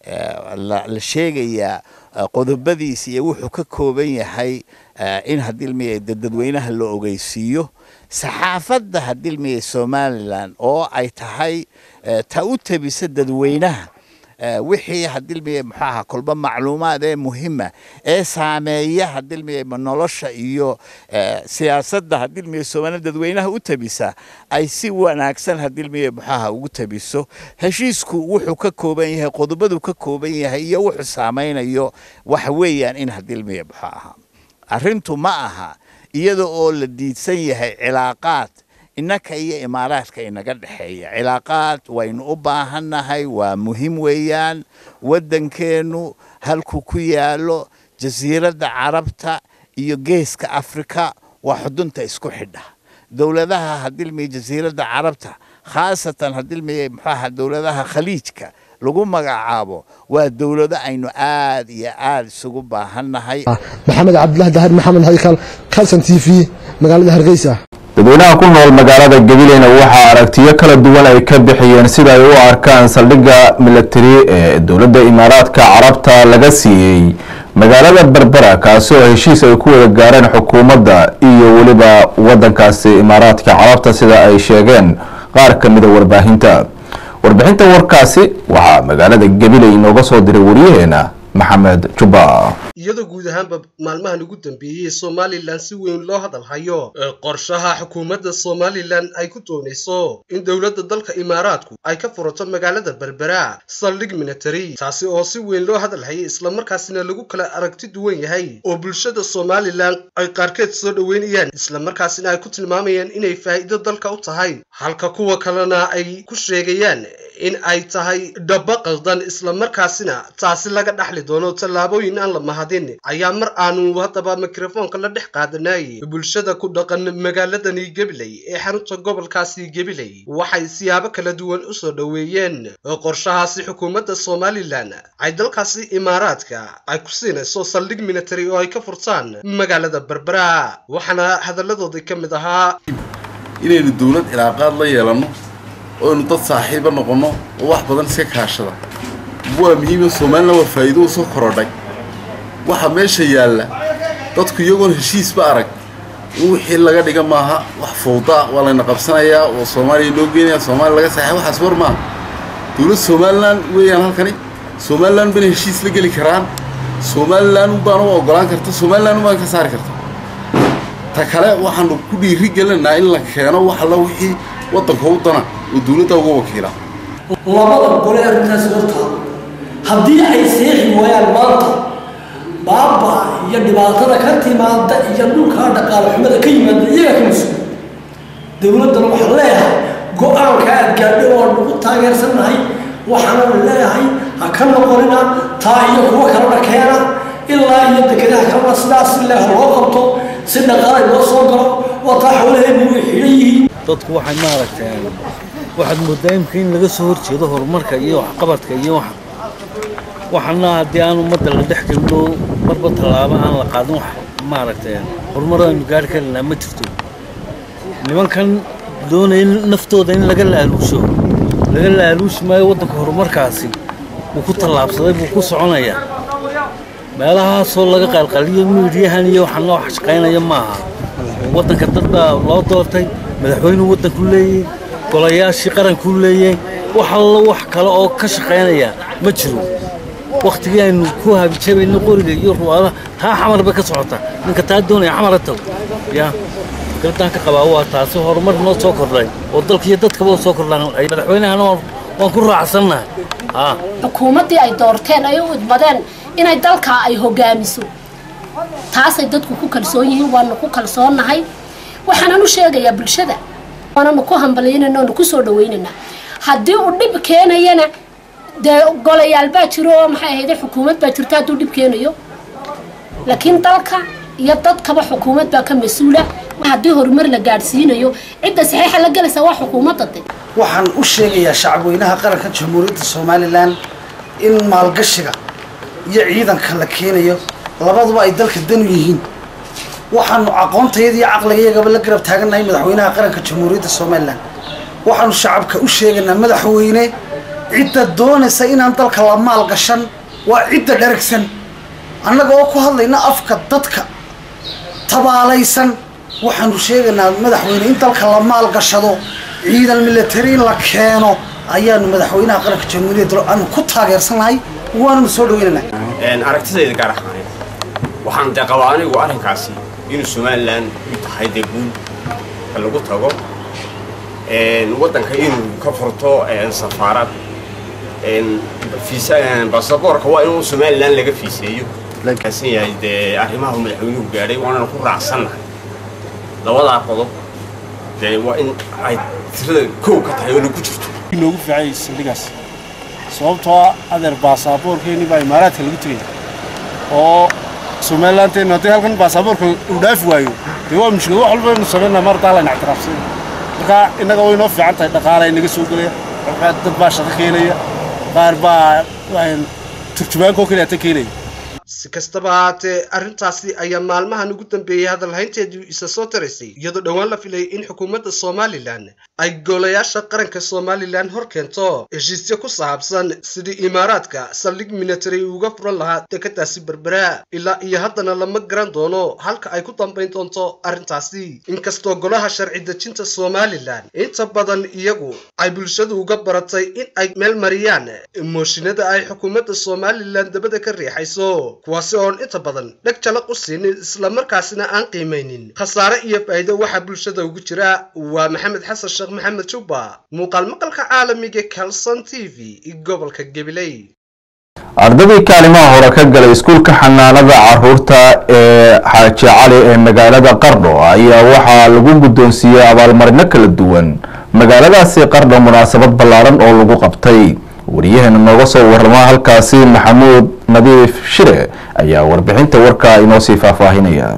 la sheegayaa qodobadiisa iyo wuxuu ka kooban yahay in hadilmiye dadweynaha la ogeysiiyo saxaafadda hadilmiye somalilan oo ay tahay ta u tabisa dadweynaha wixii hadilmiye muxuu ahaa kolba macluumaad ee muhima ee saameeya hadilmiye nolosha iyo siyaasadda hadilmiye soomaaliya dadweynaha u tabisa ay si wanaagsan hadilmiye muxuu ahaa ugu tabiso heshiisku wuxuu ka kooban yahay qodobadu ka kooban yahay iyo wuxuu saameynayo waxa weeyaan in hadilmiye muxuu ahaa arrintu ma aha iyada oo la diidsan yahay cilaaqaad innaka iyo imaaraadka inaga dhexeeya cilaaqaad waynu u baahannahay waa muhiim weeyaan waddankeennu halkuu ku yaalo jasiiradda carabta iyo geeska afrika waa xudunta isku xidha dowladaha hadilmiye jasiiradda carabta khaasatan hadilmiye muxuu ahaa dowladaha khaliijka lagu magacaabo waa dowlado aynu aad iyo aad isugu baahannahay maxamed cabdilaahi dahir maxamed haykal kalson t v magaalada hargeysa dadweynaha ku nool magaalada gabileyna waxaa aragtiyo kala duwan ay ka bixiyeen sida ay u arkaan saldhigga milatari ee dowladda imaaraadka carabta laga siiyey magaalada berbera kaasi oo heshiis ay ku wada gaareen xukuumadda iyo weliba wadankaasi imaaraadka carabta sida ay sheegeen qaar ka mida warbaahinta warbixinta warkaasi waxaa magaalada gabiley inooga soo diray wariyaheena maxamed jubba iyadoo guud ahaanba maalmahan ugu dambeeyey somalilan si weyn loo hadalhayo ee qorshaha xukuumadda somalilan ay ku doonayso in dowladda dalka imaaraadku ay ka furato magaalada berbera saldhig military taasi oo si weyn loo hadalhayay islamarkaasina lagu kala aragti duwan yahay oo bulshada somalilan ay qaarkeed soo dhoweynayaan islamarkaasina ay ku tilmaamayaan inay faa'iido dalka u tahay halka kuwa kalena ay ku sheegayaan in ay tahay dhaba qaldan islamarkaasina taasi laga dhaxli doono tallaabooyin aan la mahadin ayaa mar aanu haddaba mikrofoonka la dhex qaadanayay bulshada ku dhaqan magaaladani gabiley ee xarunta gobolkaasi gabiley waxay siyaabo kala duwan u soo dhoweeyeen qorshahaasi xukuumadda somalilan ay dalkaasi imaaraadka ay ku siinayso saldhig military oo ay ka furtaan magaalada berbera waxaana hadalladoodii ka mid ahaa inaynu dowlad cilaaqaad la yeelanno oo aynu dad saaxiiba noqonno oo wax badan iska kaashada waa muhiima somalilan waa faa'iido u soo korodhay waxa meesha yaalla dadku iyagoon heshiisba arag in wixii laga dhiga maaha wax fowda waa layna qabsanayaa oo soomaaliya loo geenaya soomaaliya laga saxay waxaas war maaha dowlad somalilan weeyaan halkani somalilan bana heshiis la geli karaan somalilan unbaan u ogolaan karta somalilan unbaan ka saari karta ta kale waxaanu ku dhiiri gelinaynaa in la keeno wax alla wixii waddanka u dana oo dowladda uga wakiila labada gole arrintaasi hortaa haddii ay seexi waayaan maanta baaba iyo dhibaatada ka timaada iyo dhulkaa dhaqaale xumada ka yimaada iyaga ka mas-uul dowladdana waxaan leeyahay go-aanka aad gaadhay oo nagu taageersannahay waxaana leeyahay ha ka noqonina taa iyo kuwa kalena keena ilaa iyo dekedaha kalena sidaas si leeh loo qabto si dhaqaalay loo soo galo waa taa xoolaheenu way xidhan yihiin dadku waxay maaragteen waxaad moodaa imika in laga soo horjeedo horumarka iyo waxqabadka iyo waxa waxaana haddii aan ummadda la dhex gelino marba tallaabo aan la qaadin wax maaragteen horumar aynu gaari karinaa ma jirto nimankan doonaya naftooda in laga laaluusho laga laaluushi maayo waddanka horumarkaasi wuu ku tallaabsaday buu ku soconayaa meelahaasoo laga qalqaliyo miidhiyahan iyo waxaan loo shaqaynaya maaha waddanka dad baa loo doortay madaxweynuu waddanku leeyey golayaashii qarankuu leeyey wax allo wax kale oo ka shaqaynaya ma jiro waktigii aynu ku habijabayno qoriga iyo ruwaadaha taa xamar bay ka socotaa ninka taa doonaya xamara tago ya fikraddaan ka qabaa waa taasi horumar noo soo kordhay oo dalka iyo dadkaba u soo kordhaan ay madaxweynahana waan ku raacsannahay xukuumaddii ay doorteen ay u idmadeen inay dalkaa ay hogaamiso taasay dadku ku kalsoon yihiin waanu ku kalsoonnahay waxaanan u sheegayaa bulshada waananu ku hambalyaynana oonu ku soo dhawaynaynaa haddii uu dhib keenayana dee golayaal baa jiro oo maxay ahayde xukuumad baa jirta hadduu dhib keenayo laakiin dalka iyo dadkaba xukuumad baa ka mas-uula haddii horumar la gaadhsiinayo cidda saxiixa la gelaysa waa xukuumadda de waxaan u sheegayaa shacabweynaha qaranka jamhuuriyadda somalilan in maalgashiga iyo ciidanka la keenayo labaduba ay dalka danu yihiin waxaanu aqoontayada iyo caqligayagaba la garab taagannahay madaxweynaha qaranka jamhuuriyadda somalilan waxaanu shacabka u sheegaynaa madaxweyne cidda doonaysa inaan dalka la maalgashan waa cidda dharagsan annaga oo ku hadlayna afka dadka tabaalaysan waxaanu sheegaynaa madaxweyne in dalka la maalgashado ciidan military in la keeno ayaanu madaxweynaha qaranka jamhuuriyadda aanu ku taageersannahay waananu soo dhaweynaynaa aragtidayda gaar ahaaneed waxaan dee qabaa anigu arrinkaasi inuu somalilan u tahay dee guul ka lagu tago waddanka inuu ka furto safaarad basaboorka waa inuu somalilan laga fiiseeyo lakaasan yahay dee arrimaha madaxweynuhu gaadhay waanana ku raacsannahay labadaa qodob dee waa in ay tirada kow ka tahay oo lagu jirto inoogu fiicay saldhigaas sababtoo ah adeer baasaboorkeennii baa imaaraadka lagu tegaya oo somalilanteenu haddii halkan baasaboorka uu dhaafi waayo dee waa mushkilad wax walba inu samaynaa mar daa layna ictiraafsanaya marka innaga way inoo fiican tahay dhaqaala inaga soo gelaya dad baa shaqo keenaya qaar baa turjumaankoo keliya ta keenaya si kastaba haatee arrintaasi ayaa maalmahan ugu dambeeyey hadalhaynteedu isa soo taraysay iyadoo dhowaan la filayay in xukuumadda somalilan ay golayaasha qaranka somalilan hor keento heshiisyo ku saabsan sidii imaaraadka saldhig military uga furan lahaa dekadaasi berbera ilaa iyo haddana lama garan doono halka ay ku dambayn doonto arrintaasi inkastoo golaha sharci dejinta somalilan inta badan iyagu ay bulshadu uga baratay in ay meel mariyaan mooshinada ay xukuumadda somalilan dabada ka riixayso kuwaasi oon inta badan dheg jalaq u siinin islamarkaasina aan qiimaynin khasaare iyo faa'iido waxaa bulshada ugu jira waa maxamed xasan sheekh maxamed jubba muuqaal maqalka caalamiga calson t v gobolka gabiley ardadii kaalimaha hore ka galay iskuulka xanaanada caruurta ee xaaji cali ee magaalada qardho ayaa waxaa lagu guddoonsiiyey abaalmarino kala duwan magaaladaasi qardho munaasabad ballaaran oo lagu qabtay wariyaheena nooga soo warrama halkaasi maxamuud nadiif shire ayaa warbixinta warka inoo sii faahfaahinaya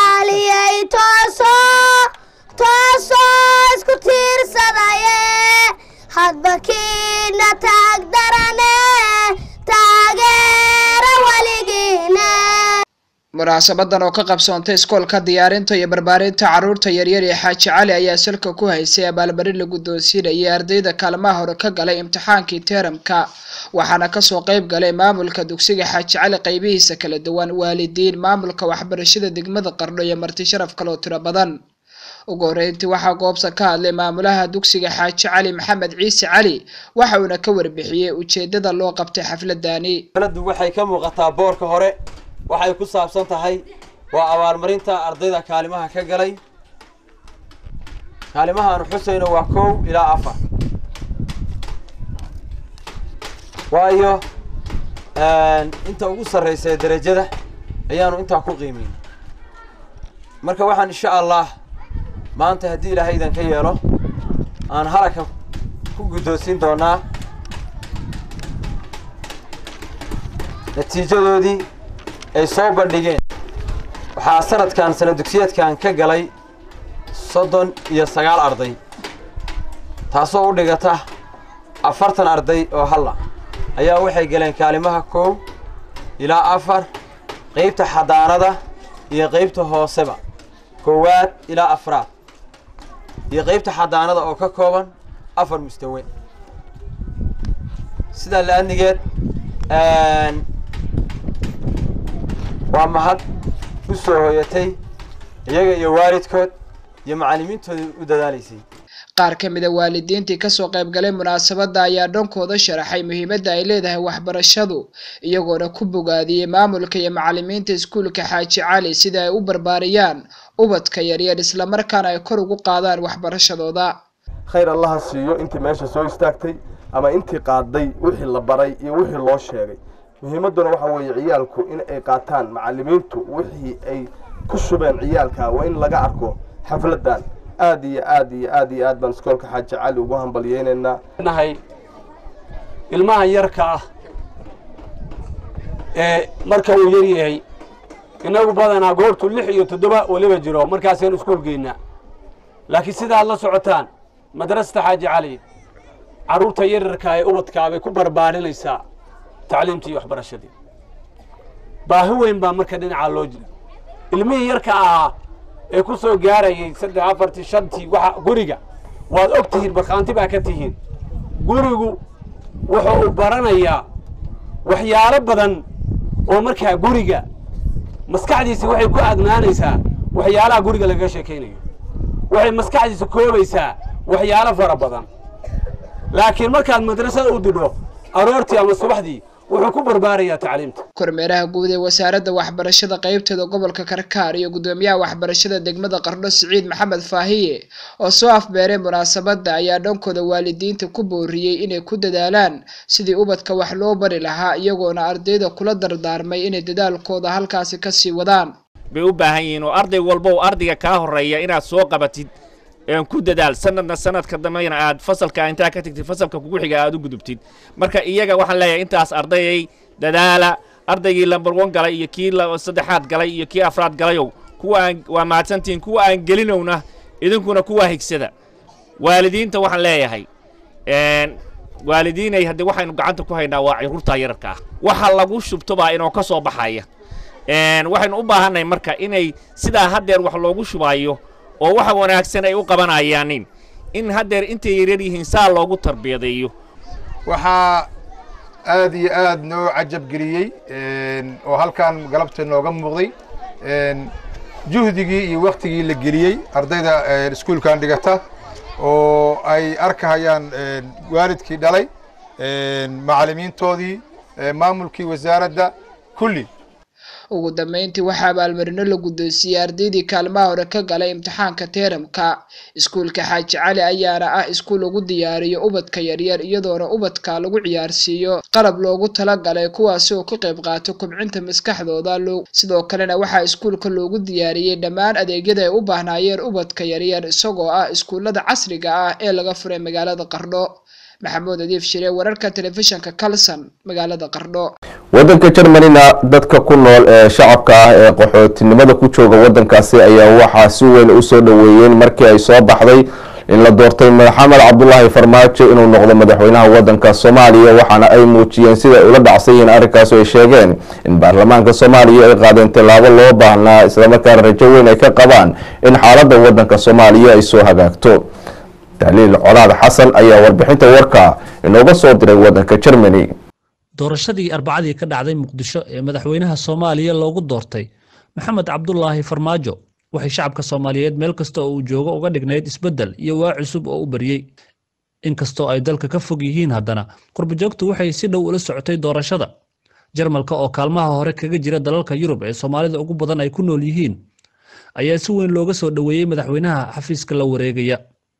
isku tiirsadaye hadba kiina taag darane taageera weligiina munaasabadan oo ka qabsoontay iskoolka diyaarinta iyo barbaarinta caruurta yaryar ee xaaji cali ayaa salka ku haysay abaalmarin la guddoonsiinayay ardayda kaalmaha hore ka galay imtixaankii teeramka waxaana kasoo qayb galay maamulka dugsiga xaaji cali qaybihiisa kala duwan waalidiin maamulka waxbarashada degmada qardho iyo marti sharaf kaloo tiro badan ugu horeyntii waxaa goobta ka hadlay maamulaha dugsiga xaaji cali maxamed ciise cali waxa uuna ka warbixiyey ujeedada loo qabtay xafladani xafladdu waxay ka muuqataa boorka hore waxay ku saabsan tahay waa abaalmarinta ardayda kaalimaha ka galay kaalimahaanu xusayno waa kow ilaa afar waayo inta ugu sarreysa ee derajada ayaanu intaa ku qiimeyn marka waxaan insha allah maanta haddii ilaahay idan ka yeelo aan halaka ku guddoonsiin doonaa natiijadoodii ay soo bandhigeen waxaa sanadkan sana dugsiyeedkan ka galay soddon iyo sagaal arday taasoo u dhigata afartan arday oo halla ayaa waxay galeen kaalimaha kow ilaa afar qaybta xadaanada iyo qaybta hooseba koowaad ilaa afraad iyo qaybta xadaanada oo ka kooban afar mustawe sidaa la-adnigeed waa mahad u soo hoyatay iyaga iyo waalidkood iyo macallimiintooda u dadaalaysay qaar ka mida waalidiintii kasoo qayb galay munaasabadda ayaa dhankooda sharaxay muhiimadda ay leedahay waxbarashadu iyagoona ku bogaadiyey maamulka iyo macallimiinta iskuulka xaaji cali sida ay u barbaariyaan ubadka yaryar islamarkaana ay kor ugu qaadaan waxbarashadooda khayr allaha siiyo intii meesha soo istaagtay ama intii qaaday wixii la baray iyo wixii loo sheegay muhiimadduna waxa weeye ciyaalku in ay qaataan macallimiintu wixii ay ku shubeen ciyaalka waa in laga arko xafladdan aad iyo aad iyo aad iyo aad baan iskoolka xaaji cali ugu hambalyeynaynaa nahay ilmahan yarka ah ee marka uu yar yahay innagu badanaa goortu lix iyo toddoba weliba jiro markaasaan iskuul geynaa laakiin sida aad la socotaan madrasata xaaji cali carruurta yaryarka ee ubadkaa bay ku barbaarinaysaa tacliimtii iyo waxbarashadii baahi weyn baa marka dhinacaa loo jira ilmihii yarka ahaa ee ku soo gaarayay saddex afartii shantii waxa guriga waad og tihiin markhaanti baa ka tihiin gurigu wuxuu u baranayaa waxyaalo badan oo markaa guriga maskaxdiisa waxay ku adnaanaysaa waxyaalaha guriga lagaga sheekaynayo waxay maskaxdiisa koobaysaa waxyaalo fara badan laakiin markaad madrasada u didho aroortii ama subaxdii wuxuu ku barbaarayaa tacliimta kormeeraha guud ee wasaaradda waxbarashada qaybteeda gobolka karkaar iyo guddoomiyaha waxbarashada degmada qardho siciid maxamed faahiye oo soo afbeeray munaasabadda ayaa dhankooda waalidiinta ku booriyey inay ku dadaalaan sidii ubadka wax loo bari lahaa iyagoona ardayda kula dardaarmay inay dadaalkooda halkaasi kasii wadaan bay u baahan yihiin oo arday walba oo ardayga kaa horreeya inaad soo qabatid ku dadaal sanadna sanadka dambena aad fasalka intaa ka tagtid fasalka kugu xiga aad u gudubtid marka iyaga waxaan leeyahay intaas ardayay dadaala ardaygii lambar one galay iyo kii saddexaad galay iyo kii afraad galayow kuwa aan waa mahadsantihiin kuwa aan gelinowna idinkuna kuwaa higsada waalidiinta waxaan leeyahay waalidiinay haddii waxaynu gacanta ku haynaa waa caruurta yararka ah waxa lagu shubtobaa inoo ka soo baxaya waxaynu u baahannahay marka inay sidaa haddeer wax loogu shubaayo oo waxa wanaagsan ay u qabanayaanin in haddeer intay yaryar yihiin saa loogu tarbiyadeeyo waxaa aad iyo aad noo cajab geliyey oo halkan galabta nooga muuqday juhdigii iyo waktigii la geliyey ardayda iskuulkan dhigata oo ay arkahayaan waalidkii dhalay macallimiintoodii maamulkii wasaaradda kulli ugu dambeyntii waxaa abaalmarino la guddoonsiiyey ardaydii kaalmaha hore ka galay imtixaanka teeramka iskuulka xaaji cali ayaana ah iskuul lagu diyaariyo ubadka yaryar iyadoona ubadka lagu ciyaarsiiyo qalab loogu talagalay kuwaasi oo ka qayb qaato kobcinta maskaxdooda sidoo kalena waxaa iskuulka loogu diyaariyey dhammaan adeegyada ay u baahnaayeen ubadka yaryar isagoo ah iskuullada casriga ah ee laga furay magaalada qardho maxamuud adiif shire wararka telefishinka kalson magaalada qardho waddanka jermanina dadka ku nool ee shacabka ah ee qaxootinimada ku jooga waddankaasi ayaa waxaa si weyn u soo dhoweeyeen markii ay soo baxday in la doortay maxamed cabdulaahi farmaajo inuu noqdo madaxweynaha wadanka soomaaliya waxaana ay muujiyeen sida ay ula dhacsan yihiin arrinkaas oo ay sheegeen in baarlamaanka soomaaliya ay qaadeen tallaabo loo baahnaa islamarkaana rajo weyn ay ka qabaan in xaaladda wadanka soomaaliya ay soo hagaagto tahliil colaad xasan ayaa warbixinta warka inooga soo diray wadanka germany doorashadii arbacadii ka dhacday muqdisho ee madaxweynaha soomaaliya loogu doortay maxamed cabdulaahi farmaajo waxay shacabka soomaaliyeed meel kasta oo uu joogo uga dhignayd isbeddel iyo waa cusub oo u baryey inkastoo ay dalka ka fog yihiin haddana qurbajoogtu waxay si dhow ula socotay doorashada jarmalka oo kaalmaha hore kaga jira dalalka yurub ee soomaalida ugu badan ay ku nool yihiin ayaa si weyn looga soo dhoweeyey madaxweynaha xafiiska la wareegaya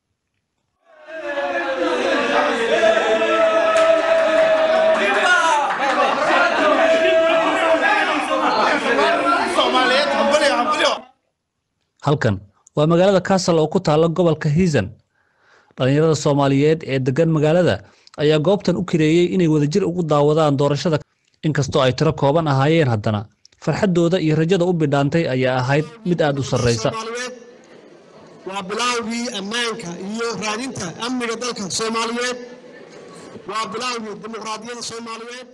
halkan waa magaalada castle oo ku taalla gobolka hiisan dhallinyarada soomaaliyeed ee degan magaalada ayaa goobtan u kireeyey inay wadajir ugu daawadaan doorashada inkastoo ay tiro kooban ahaayeen haddana farxaddooda iyo rajada u bidhaantay ayaa ahayd mid aad u sarraysa waa bilaawgii ammaanka iyo raadinta amniga dalka soomaaliyeed waa bilaawgii dimuqraadiyadda soomaaliyeed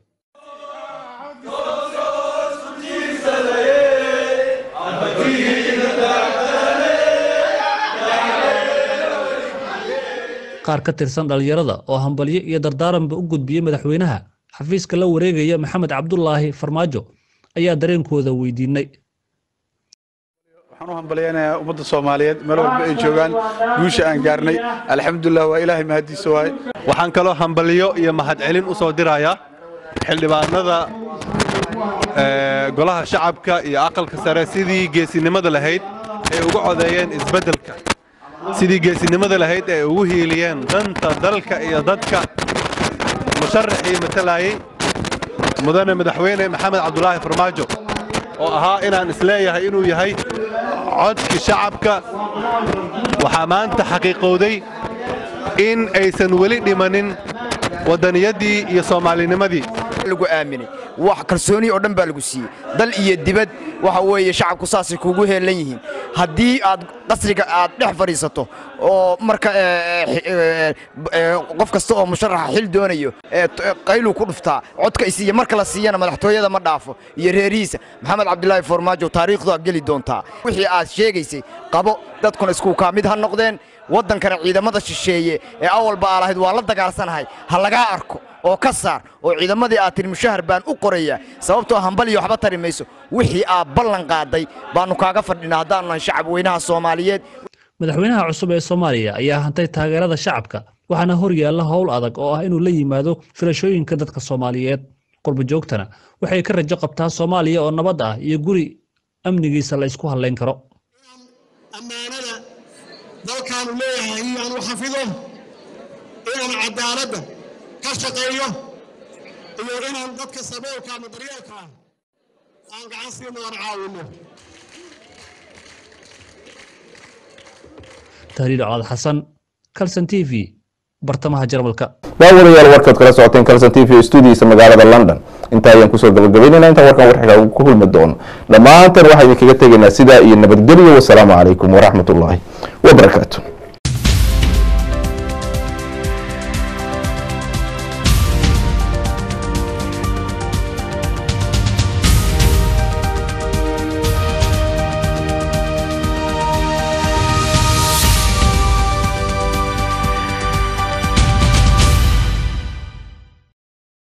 qaar ka tirsan dhallinyarada oo hambalyo iyo dardaaranba u gudbiyey madaxweynaha xafiiska la wareegaya maxamed cabdulaahi farmaajo ayaa dareenkooda weydiinay waxaan u hambalyaynayaa ummadda soomaaliyeed meel walba ay joogaan guusha aan gaarnay alxamdulilah waa ilaahay mahadiisa waaye waxaan kaloo hambalyo iyo mahadcelin u soo dirayaa xildhibaanada golaha shacabka iyo aqalka sare sidii geesinimada lahayd ay uga codeeyeen isbeddelka sidii geesinimada lahayd ay ugu hiiliyeen danta dalka iyo dadka musharaxii matalayey mudane madaxweyne maxamed cabdulaahi farmaajo oo ahaa inaan isleeyahay inuu yahay codkii shacabka waxaa maanta xaqiiqowday in aysan weli dhimanin waddaniyadii iyo soomaalinimadii lagu aaminay wax kalsooni oo dhan baa lagu siiyey dal iyo dibad waxa weeye shacabku saasay kuugu heelan yihiin haddii aad qasriga aad dhex fadhiisato oo marka qof kasta oo musharaxa xil doonayo qayluu ku dhuftaa codka isiiya marka la siiyana madaxtooyada ma dhaafo iyo reerihiisa maxamed cabdilaahi farmaajo taariikhdu aad geli doontaa wixii aad sheegaysay qabo dadkuna isku kaa mid ha noqdeen waddankana ciidamada shisheeye ee awalba aa lahayd waa la dagaalsanahay ha lagaa arko oo ka saar oo ciidamadii aad tiri mushahar baan u qorayaa sababtoo hambaliyo waxba tari mayso wixii aad ballan qaaday baannu kaaga fadhinaa haddaannu nahay shacab weynaha soomaaliyeed madaxweynaha cusub ee soomaaliya ayaa hantay taageerada shacabka waxaana hor yaalla howl adag oo ah inuu la yimaado filashooyinka dadka soomaaliyeed qurbajoogtana waxay ka rajo qabtaa soomaaliya oo nabad ah iyo guri amnigiisa la isku hallayn karo ammaanada dalkaanu leeyahay inaanu xafido inaan cadaaladda ka shaqeeyo iyo inaan dadka saboolka ama daryeelka ah aan gacan siino aan caawino tahliil colaad xasan calson t v bartamaha jarmalka daawadayaal warkaad kala socoteen calson t v stuudiisa magaalada london intaa ayaan kusoo gabagabaynayna intaan warkan warxiga ku kulmi doono dhammaantan waxaa idinkaga tegaynaa sidaa iyo nabadgelyo wasalaamu calaykum waraxmatullaahi wabarakaatu